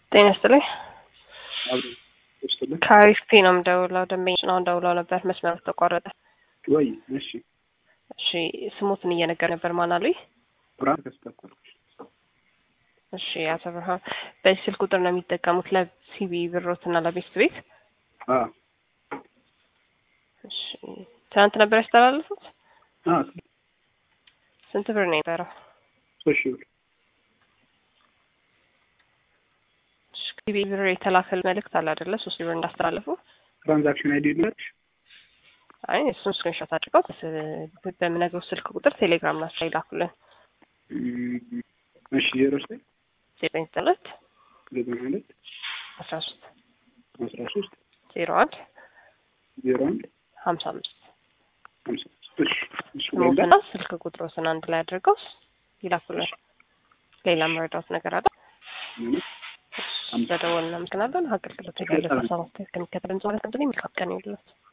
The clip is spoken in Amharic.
ጤና ይስጥልኝ። አብሮ ይስጥልኝ። ከአሪፍፒ ነው የምደውለው። ደንበኞች ነው ደውለው ነበር፣ መስመሩ ተቋረጠ። ወይ እሺ፣ እሺ ስሞትን እየነገር ነበር። ማን አሉኝ? ብርሃን ተስተኳል። እሺ አቶ ብርሃን በዚህ ስልክ ቁጥር ነው የሚጠቀሙት ለሲቢ ብሮት እና ለቤስት ቤት? አዎ እሺ ትናንት ነበር ያስተላለፉት? አዎ ስንት ብር ነው የነበረው? ሶስት ሺህ ብር ሲቢ ብር የተላከል መልእክት አለ አይደለ? ሶስት ሺህ ብር እንዳስተላለፉ። ትራንዛክሽን አይዲ ልላች አይ እሱን ስክሪንሾት አድርገው በስ- በምነግረው ስልክ ቁጥር ቴሌግራም ናቸው ይላኩልን። እሺ ዜሮ ዘጠኝ ዘጠኝ ዘጠኝ ሁለት ዘጠና ሁለት አስራ ሶስት አስራ ሶስት ዜሮ አንድ ዜሮ አንድ ሀምሳ አምስት ሀምሳ አምስት እሺ እሺ ስሞትና ስልክ ቁጥሮትን አንድ ላይ አድርገው ይላኩልን። ሌላ መረዳት ነገር አለ? በደወል እናመሰግናለን። አገልግሎት ያለ ሰባት ከሚከተል እንጽዋለት እንትን የሚካቀን ይሉት